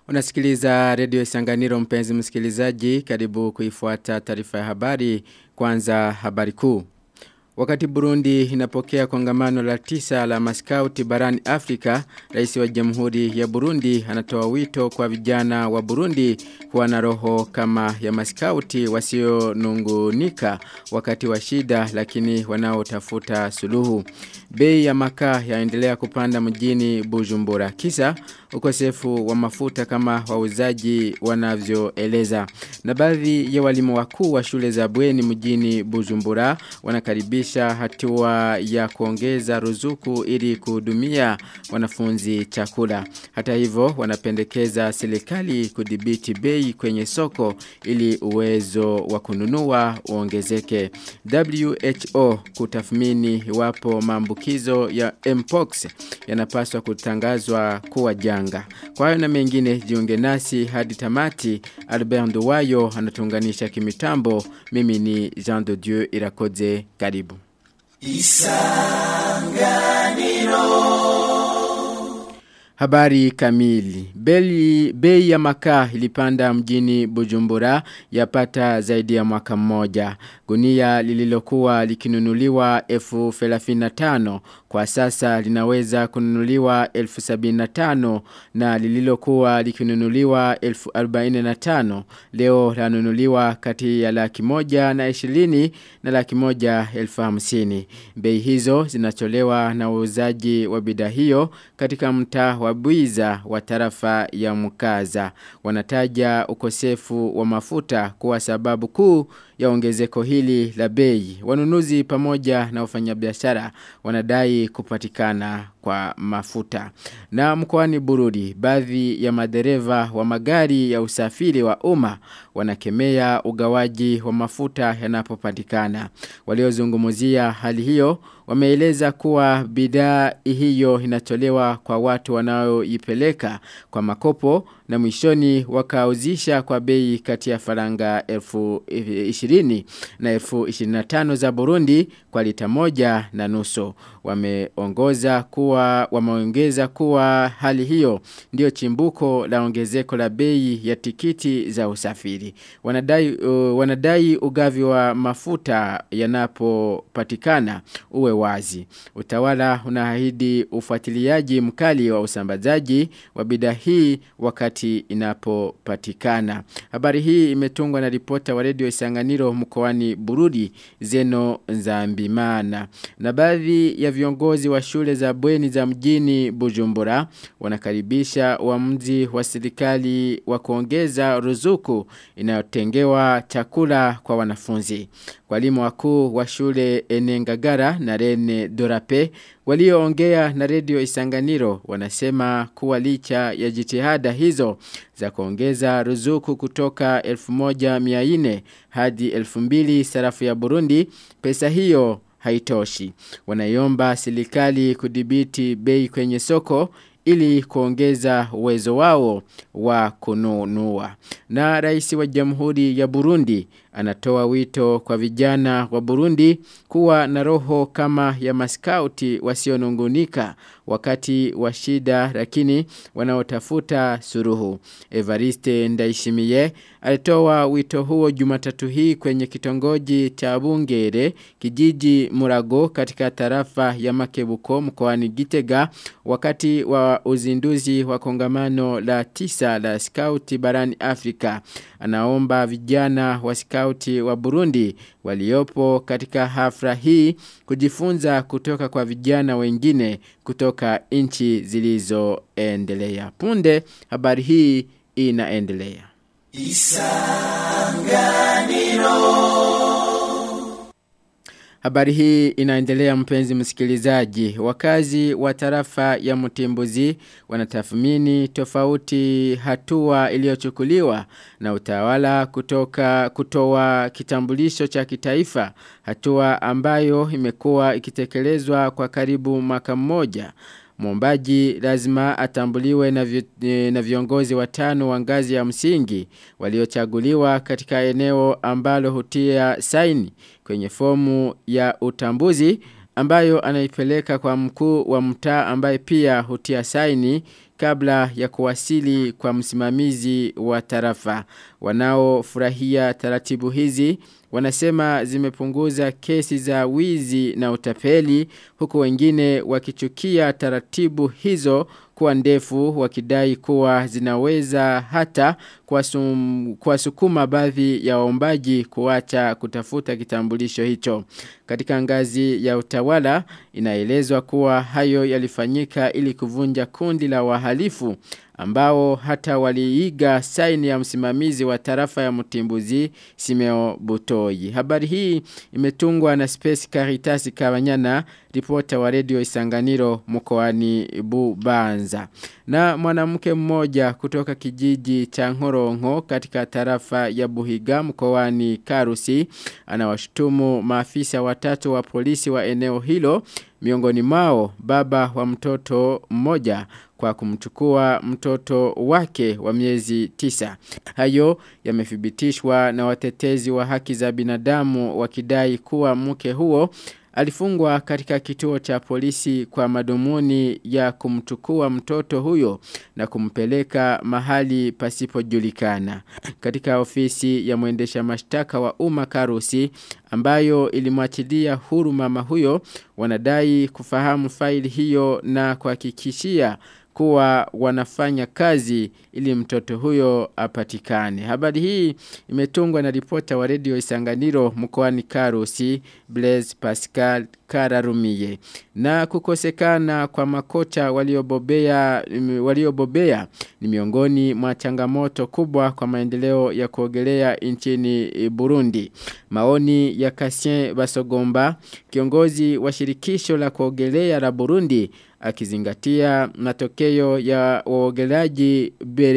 Unasikiliza redio Sanganiro mpenzi msikilizaji karibu kuifuata taarifa ya habari kwanza habari kuu. Wakati Burundi inapokea kongamano la tisa la maskauti barani Afrika, rais wa jamhuri ya Burundi anatoa wito kwa vijana wa Burundi kuwa na roho kama ya maskauti wasionungunika wakati wa shida lakini wanaotafuta suluhu. Bei ya makaa yaendelea kupanda mjini Bujumbura. Kisa ukosefu wa mafuta kama wauzaji wanavyoeleza. Na baadhi ya walimu wakuu wa shule za bweni mjini Bujumbura wanakaribisha hatua ya kuongeza ruzuku ili kuhudumia wanafunzi chakula. Hata hivyo wanapendekeza serikali kudhibiti bei kwenye soko ili uwezo wa kununua uongezeke. WHO kutathmini iwapo maambukizo ya Mpox yanapaswa kutangazwa kuwa janga. Kwa hayo na mengine jiunge nasi hadi tamati Albert Nduwayo anatunganisha kimitambo. Mimi ni Jean de Dieu Irakoze karibu. Habari kamili. Beli, bei ya makaa ilipanda mjini Bujumbura yapata zaidi ya mwaka mmoja. Gunia lililokuwa likinunuliwa elfu tano kwa sasa linaweza kununuliwa elfu tano na lililokuwa likinunuliwa elfu tano leo lanunuliwa kati ya laki moja na ishirini na laki moja elfu hamsini. Bei hizo zinatolewa na wauzaji wa bidhaa hiyo katika mtaa wa Buiza wa tarafa ya Mukaza. Wanataja ukosefu wa mafuta kuwa sababu kuu ya ongezeko hili la bei. Wanunuzi pamoja na wafanyabiashara wanadai kupatikana kwa mafuta. Na mkoani Burudi, baadhi ya madereva wa magari ya usafiri wa umma wanakemea ugawaji wa mafuta yanapopatikana. Waliozungumzia hali hiyo wameeleza kuwa bidhaa hiyo inatolewa kwa watu wanaoipeleka kwa makopo na mwishoni wakauzisha kwa bei kati ya faranga elfu ishirini na elfu ishirini na tano za Burundi kwa lita moja na nusu. Wameongoza kuwa, wameongeza kuwa hali hiyo ndio chimbuko la ongezeko la bei ya tikiti za usafiri. Wanadai, uh, wanadai ugavi wa mafuta yanapopatikana uwe wazi. Utawala unaahidi ufuatiliaji mkali wa usambazaji wa bidhaa hii wakati inapopatikana. Habari hii imetungwa na ripota wa redio Isanganiro mkoani Burudi Zeno Nzambimana. Na baadhi ya viongozi wa shule za bweni za mjini Bujumbura wanakaribisha uamuzi wa serikali wa kuongeza ruzuku inayotengewa chakula kwa wanafunzi. Walimu wakuu wa shule Enengagara na Rene Dorape walioongea na redio Isanganiro wanasema kuwa licha ya jitihada hizo za kuongeza ruzuku kutoka 1400 hadi 2000 sarafu ya Burundi pesa hiyo haitoshi. Wanaiomba serikali kudhibiti bei kwenye soko ili kuongeza uwezo wao wa kununua. Na rais wa jamhuri ya Burundi anatoa wito kwa vijana wa Burundi kuwa na roho kama ya maskauti wasionungunika wakati wa shida lakini wanaotafuta suruhu. Evariste Ndaishimiye alitoa wito huo Jumatatu hii kwenye kitongoji cha Bungere kijiji Murago katika tarafa ya Makebuko mkoani Gitega wakati wa uzinduzi wa kongamano la tisa la skauti barani Afrika. Anaomba vijana wa skauti wa Burundi waliopo katika hafla hii kujifunza kutoka kwa vijana wengine kutoka nchi zilizoendelea. Punde habari hii inaendelea. Isanganiro Habari hii inaendelea mpenzi msikilizaji. Wakazi wa tarafa ya Mutimbuzi wanatathmini tofauti hatua iliyochukuliwa na utawala kutoka kutoa kitambulisho cha kitaifa, hatua ambayo imekuwa ikitekelezwa kwa karibu mwaka mmoja. Mwombaji lazima atambuliwe na, vi, na viongozi watano wa ngazi ya msingi waliochaguliwa katika eneo ambalo hutia saini kwenye fomu ya utambuzi ambayo anaipeleka kwa mkuu wa mtaa ambaye pia hutia saini kabla ya kuwasili kwa msimamizi wa tarafa. Wanaofurahia taratibu hizi wanasema zimepunguza kesi za wizi na utapeli huku wengine wakichukia taratibu hizo kuwa ndefu wakidai kuwa zinaweza hata kuwasukuma baadhi ya waombaji kuacha kutafuta kitambulisho hicho. Katika ngazi ya utawala inaelezwa kuwa hayo yalifanyika ili kuvunja kundi la wahalifu ambao hata waliiga saini ya msimamizi wa tarafa ya Mtimbuzi Simeo Butoi. Habari hii imetungwa na Space Caritas Kabanyana, ripota wa Radio Isanganiro mkoani Bubanza. Na mwanamke mmoja kutoka kijiji cha Ngorongo katika tarafa ya Buhiga mkoani Karusi anawashutumu maafisa watatu wa polisi wa eneo hilo miongoni mao baba wa mtoto mmoja kwa kumchukua mtoto wake wa miezi tisa. Hayo yamethibitishwa na watetezi wa haki za binadamu wakidai kuwa mke huo alifungwa katika kituo cha polisi kwa madumuni ya kumchukua mtoto huyo na kumpeleka mahali pasipojulikana. Katika ofisi ya mwendesha mashtaka wa umma Karusi ambayo ilimwachilia huru mama huyo wanadai kufahamu faili hiyo na kuhakikishia kuwa wanafanya kazi ili mtoto huyo apatikane. Habari hii imetungwa na ripota wa redio Isanganiro mkoani Karusi Blaise Pascal Kararumiye. Na kukosekana kwa makocha waliobobea waliobobea ni miongoni mwa changamoto kubwa kwa maendeleo ya kuogelea nchini Burundi. Maoni ya Kasien Basogomba, kiongozi wa shirikisho la kuogelea la Burundi, akizingatia matokeo ya waogelaji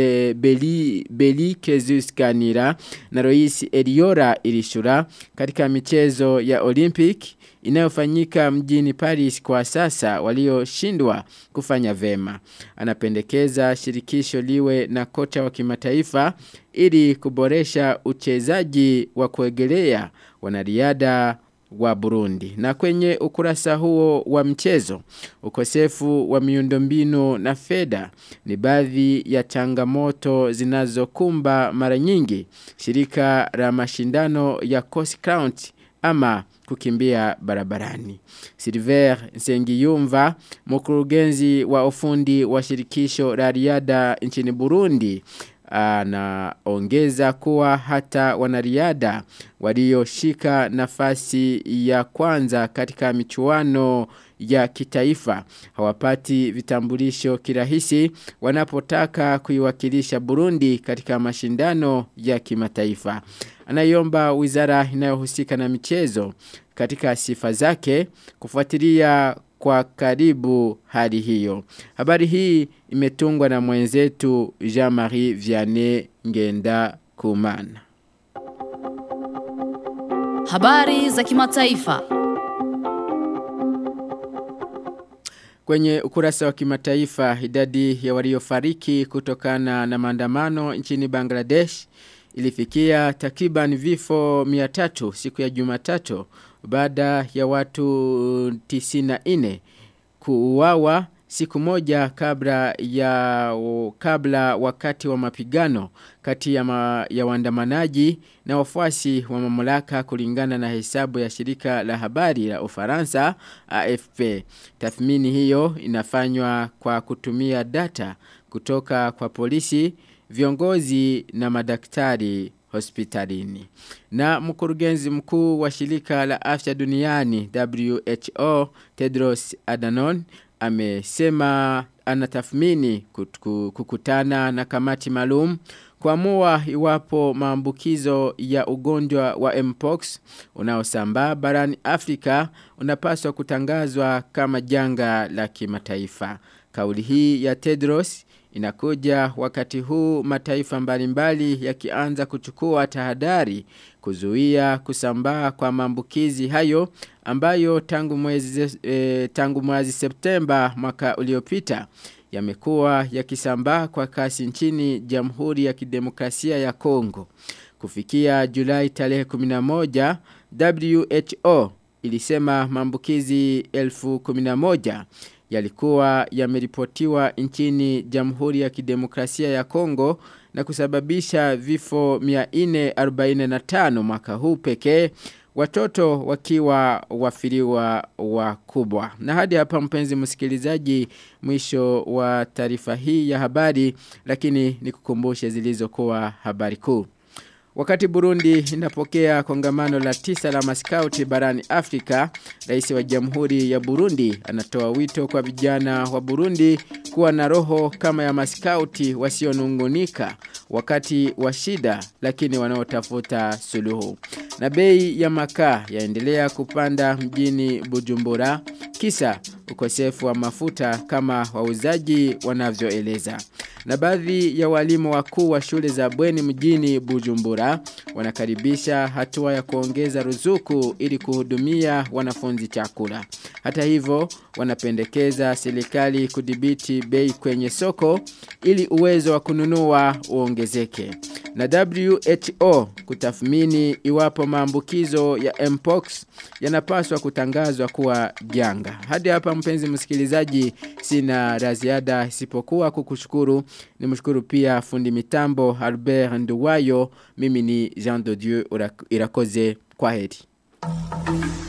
Beli, Beli Kezus Kanira na Roisi Eliora Irishura katika michezo ya Olympic inayofanyika mjini Paris kwa sasa walioshindwa kufanya vema. Anapendekeza shirikisho liwe na kocha wa kimataifa ili kuboresha uchezaji wa kuegelea wanariada wa Burundi. Na kwenye ukurasa huo wa mchezo, ukosefu wa miundombinu na fedha ni baadhi ya changamoto zinazokumba mara nyingi shirika la mashindano ya Coast County ama kukimbia barabarani. Silver Nsengiyumva, mkurugenzi wa ufundi wa shirikisho la riada nchini Burundi, anaongeza kuwa hata wanariada walioshika nafasi ya kwanza katika michuano ya kitaifa hawapati vitambulisho kirahisi wanapotaka kuiwakilisha Burundi katika mashindano ya kimataifa. Anaiomba wizara inayohusika na michezo katika sifa zake kufuatilia kwa karibu hali hiyo. Habari hii imetungwa na mwenzetu Jean-Marie Vianney Ngenda Kumana. Habari za kimataifa. Kwenye ukurasa wa kimataifa idadi ya waliofariki kutokana na maandamano nchini Bangladesh ilifikia takriban vifo 300 siku ya Jumatatu baada ya watu 94 kuuawa siku moja kabla ya kabla wakati wa mapigano kati ya, ma, ya waandamanaji na wafuasi wa mamlaka kulingana na hesabu ya shirika la habari la Ufaransa AFP. Tathmini hiyo inafanywa kwa kutumia data kutoka kwa polisi, viongozi na madaktari hospitalini. Na mkurugenzi mkuu wa shirika la afya duniani WHO Tedros Adhanom amesema anatathmini kukutana na kamati maalum kuamua iwapo maambukizo ya ugonjwa wa Mpox unaosambaa barani Afrika unapaswa kutangazwa kama janga la kimataifa. Kauli hii ya Tedros inakuja wakati huu mataifa mbalimbali yakianza kuchukua tahadhari kuzuia kusambaa kwa maambukizi hayo ambayo tangu mwezi e, tangu mwezi Septemba mwaka uliopita yamekuwa yakisambaa kwa kasi nchini Jamhuri ya Kidemokrasia ya Kongo. Kufikia Julai tarehe 11, WHO ilisema maambukizi 1011 yalikuwa yameripotiwa nchini Jamhuri ya Kidemokrasia ya Kongo na kusababisha vifo 445 mwaka huu pekee watoto wakiwa wafiriwa wakubwa. Na hadi hapa mpenzi msikilizaji mwisho wa taarifa hii ya habari lakini nikukumbushe zilizokuwa habari kuu. Wakati Burundi inapokea kongamano la tisa la maskauti barani Afrika, rais wa jamhuri ya Burundi anatoa wito kwa vijana wa Burundi kuwa na roho kama ya maskauti wasionungunika wakati wa shida lakini wanaotafuta suluhu. Na bei ya makaa yaendelea kupanda mjini Bujumbura kisa ukosefu wa mafuta kama wauzaji wanavyoeleza. Na baadhi ya walimu wakuu wa shule za bweni mjini Bujumbura wanakaribisha hatua ya kuongeza ruzuku ili kuhudumia wanafunzi chakula. Hata hivyo wanapendekeza serikali kudhibiti bei kwenye soko ili uwezo wa kununua uongezeke. Na WHO kutathmini iwapo maambukizo ya Mpox yanapaswa kutangazwa kuwa janga. Hadi hapa mpenzi msikilizaji sina la ziada isipokuwa kukushukuru. Nimshukuru pia fundi mitambo Albert Nduwayo. Mimi ni Jean de Dieu Irakoze. Kwaheri.